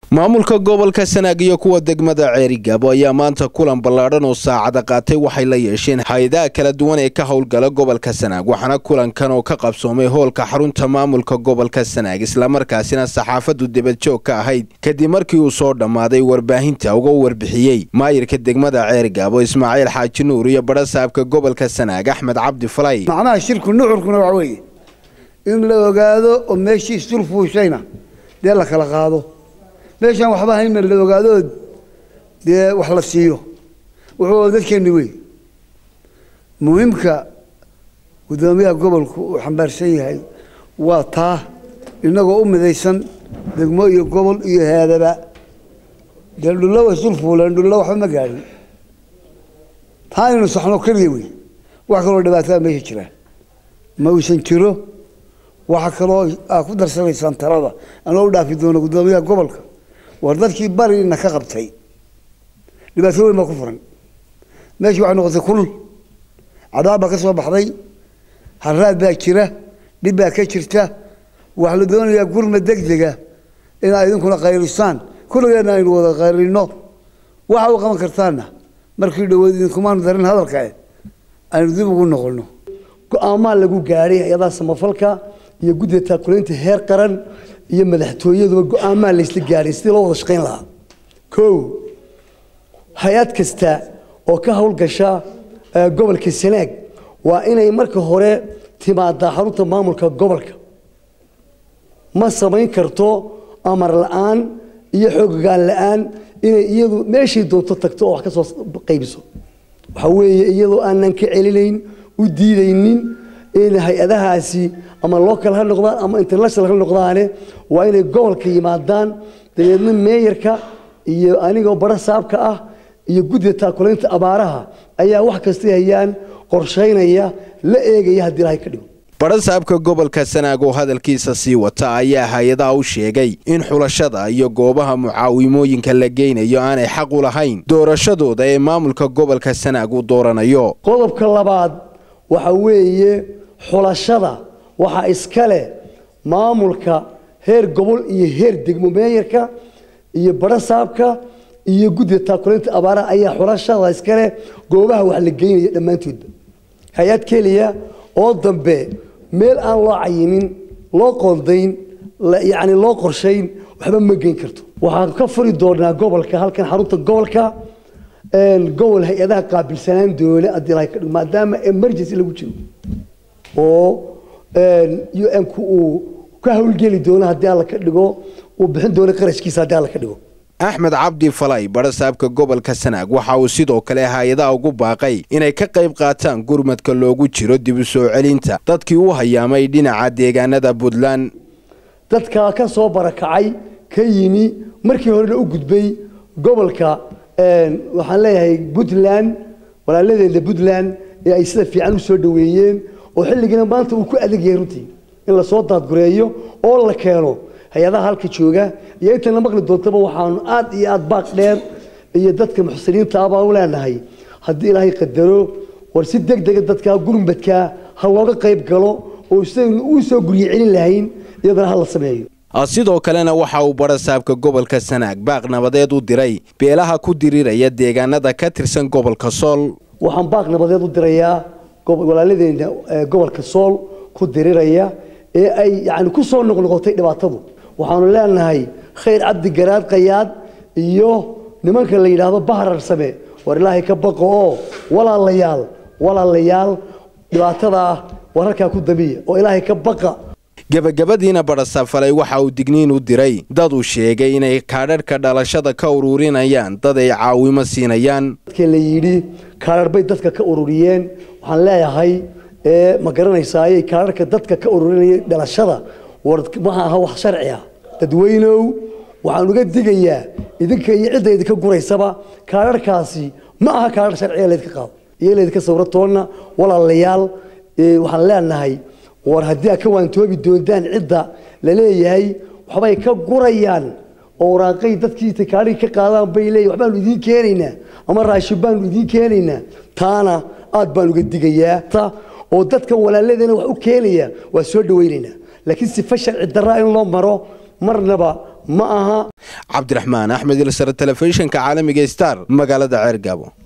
maamulka gobolka sanaag iyo kuwa degmada ceerigaabo ayaa maanta kulan ballaadhan oo saacada qaatay waxay la yeesheen hay-adaha kala duwan ee ka howlgala gobolka sanaag waxaana kulankan oo ka qabsoomay hoolka xarunta maamulka gobolka sanaag islamarkaasina saxaafaddu debadjoog ka ahayd kadib markii uu soo dhammaaday warbaahinta uga warbixiyey maayirka degmada ceerigaabo ismaaciil xaaji nuur iyo badhasaabka gobolka sanaag axmed cabdi falay macnaha shirku nuxurkuna waxa weeye in la ogaado oo meeshii isdul fuushayna dee la kala qaado meeshaan waxba hayna la ogaadood dee wax la siiyo wuxuu dadkeenni wey muhiimka guddoomiyaha gobolku uu xambaarsan yahay waa taa innagoo u midaysan degmo iyo gobol iyo haadaba dee dhullo way isdul fuuleen dhullo waxba ma gaadhin taa inaynu saxno keliya wey wax kaloo dhibaatada meesha jira ma uusan jiro waxa kaloo aa ku darsanaysaan talada anoo u dhaafi doono guddoomiyaha gobolka war dadkii barina ka qabtay dhibaato weyn baa ku furan meeshii waxay noqotay kulul cadaab baa ka soo baxday haraad baa jira dhib baa ka jirta waxaa la doonayaa gurma degdega inaa idinkuna qaylisaan kulligeedna aynu wada qaylino waxa u qaban kartaana markii dhawood idinkumaanu darin hadalka aynu dib ugu noqono go-aamaa lagu gaadhay hay-adaha samafalka iyo guddiga taakulaynta heer qaran iyo madaxtooyaduba go-aamaa laysla gaadhay sidii loo wada shaqayn lahaa kow hay-ad kasta oo ka howlgasha gobolka sanaag waa inay marka hore timaadaa xarunta maamulka gobolka ma samayn karto amar la-aan iyo xoogagaan la-aan inay iyadu meeshay doonto tagto oo wax ka soo qaybiso waxaa weeye iyadoo aanan ka celinayn u diidaynin in hay-adahaasi ama local ha noqdaan ama international ha noqdaane waa inay gobolka yimaadaan dabeedna meeyarka iyo anigoo bara saabka ah iyo guddiga taakulaynta abaaraha ayaa wax kastay hayaan qorshaynaya la eegaya haddii ilahay ka dhigo badhasaabka gobolka sanaag oo hadalkiisa sii wata ayaa hay-adaha u sheegay in xulashada iyo goobaha mucaawimooyinka la geynayo aanay xaq u lahayn doorashadooda ee maamulka gobolka sanaag uu dooranayo qodobka labaad waxa weeye xulashada waxaa iska leh maamulka heer gobol iyo heer degmo meeyarka iyo badhasaabka iyo guddiga taakulaynta abaaraha ayaa xulashada iska leh goobaha wax la geynaya dhammaantoodba hay-ad keliya oo dambe meel aan loo cayimin loo qoondayn yacni loo qorshayn waxba ma geyn karto waxaan ka furi doonaa gobolka halkan xarunta gobolka gobol hay-adaha qaabilsanaan doona haddii ilahay ka dhigo maadaama emergency lagu jiro oo u n-ku uu ka howlgeli doono haddii alla ka dhigo uu bixin doono qarashkiisa haddii alla ka dhigo axmed cabdi falay badhasaabka gobolka sanaag waxa uu sidoo kale hay-adaha ugu baaqay inay ka qayb qaataan gurmadka loogu jiro dib u soo celinta dadkii u hayaamay dhinaca deegaanada puntland dadka ka soo barakacay ka yimi markii horena u gudbay gobolka waxaan leeyahay puntland walaaladeena puntland ee ay sida fiican u soo dhoweeyeen oo xilligiina maanta uu ku adag yahay runtii in lasoo daadgureeyo oo la keeno hay-adaha halka jooga iyo intana maqli doontaba waxaanu aad iyo aad baaq dheer iyo dadka muxsiniinta ah baan u leenahay haddii ilaahay qadaro war si deg dega dadkaa gurmadkaa ha looga qayb galo oo sidaynu uu soo guryo celin lahayn iyadana ha la sameeyo sidoo kalena waxa uu badhasaabka gobolka sanaag baaq nabadeed u diray beelaha ku diriraya deegaanada ka tirsan gobolka sool waxaan baaq nabadeed u dirayaa walaaladeena gobolka sool ku diriraya ee ay yani ku soo noqnoqotay dhibaatadu waxaanu leenahay khayr cabdi garaad qayaad iyo nimanka la yidhaahdo bahrar same war ilaahay ka baqo oo walaalayaal walaalayaal dhibaatadaa wararkaa ku damiya oo ilaahay ka baqa gebagabadiina badhasafalay waxa uu digniin u diray dad uu sheegay inay kaadharhka dhalashada ka ururinayaan dad ay caawimo siinayaan dadka la yidhi kaadhar bay dadka ka ururiyeen waxaan leeyahay ma garanaysaaye kaadharka dadka ka ururinaya dhalashada war maha aha wax sharci ah dadweynow waxaan uga digayaa idinka iyo cidda idinka guraysaba kaadharkaasi ma aha kaadhar sharciga laydka qaado iyo laydka sawratoonna walaalayaal waxaan leenahay war haddii aad ka waantoobi doontaan cidda la leeyahay waxbay ka gurayaan oo waraaqay dadkii takaadhigi ka qaadaan bay leeyahay waxbaanu idiin keenaynaa ama raashin baanu idiin keenaynaa taana aad baan uga digayaa oo dadka walaaladana wax u keenaya waa soo dhawaynaynaa laakiin sifa sharci darraa in loo maro marnaba ma aha cabdiraxmaan axmed ilsare telefishinka caalamiga star magaalada ceergaabo